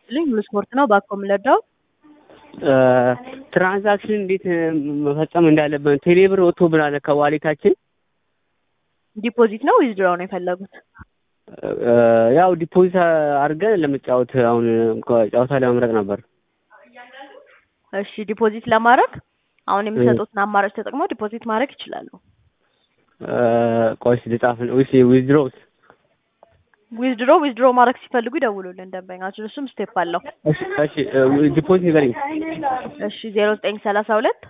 ይስጥልኝ ሙሉ ስፖርት ነው። ባኮ የምንረዳው ትራንዛክሽን እንዴት መፈጸም እንዳለብን ቴሌብር ወጥቶ ብናለ ከዋሌታችን ዲፖዚት ነው ዊዝድራው ነው የፈለጉት? ያው ዲፖዚት አድርገን ለመጫወት አሁን ጨዋታ ለመምረጥ ነበር። እሺ ዲፖዚት ለማድረግ አሁን የሚሰጡትን አማራጭ ተጠቅመው ዲፖዚት ማድረግ ይችላሉ። ቆይስ ልጻፍ ወይስ ዊዝድሮውስ? ዊዝድሮ ዊዝድሮ ማድረግ ሲፈልጉ ይደውሉልን ደንበኛችን፣ እሱም ስቴፕ አለው። እሺ እሺ ዲፖዚት ንገረኝ። እሺ ዜሮ ዘጠኝ ሰላሳ ሁለት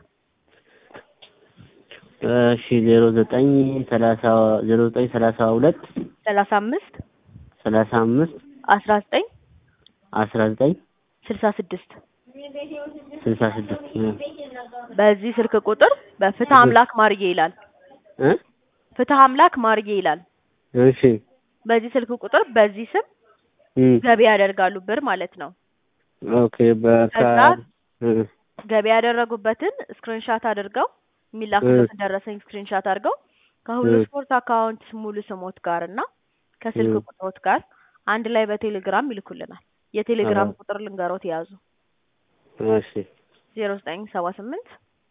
እሺ ዜሮ ዘጠኝ ሰላሳ ዜሮ ዘጠኝ ሰላሳ ሁለት ሰላሳ አምስት ሰላሳ አምስት አስራ ዘጠኝ አስራ ዘጠኝ ስልሳ ስድስት ስልሳ ስድስት በዚህ ስልክ ቁጥር በፍትህ አምላክ ማርዬ ይላል። እ ፍትህ አምላክ ማርዬ ይላል። እሺ በዚህ ስልክ ቁጥር በዚህ ስም እም ገቢ ያደርጋሉ ብር ማለት ነው። ኦኬ በካ ከዛ እ ገቢ ያደረጉበትን ስክሪንሻት አድርገው የሚላኩበትን ደረሰኝ ስክሪንሻት አድርገው ከሁሉ እ ስፖርት አካውንት ሙሉ ስሞት ጋር እና ከስልክ እ ቁጥሮት ጋር አንድ ላይ በቴሌግራም ይልኩልናል። የቴሌግራም አዎ ቁጥር ልንገሮት የያዙ እሺ ዜሮ ዘጠኝ ሰባ ስምንት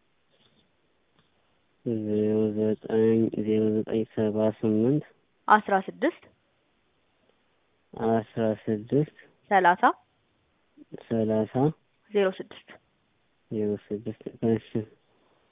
ዜሮ ዘጠኝ ዜሮ ዘጠኝ ሰባ ስምንት አስራ ስድስት አስራ ስድስት ሰላሳ ሰላሳ ዜሮ ስድስት ዜሮ ስድስት እሺ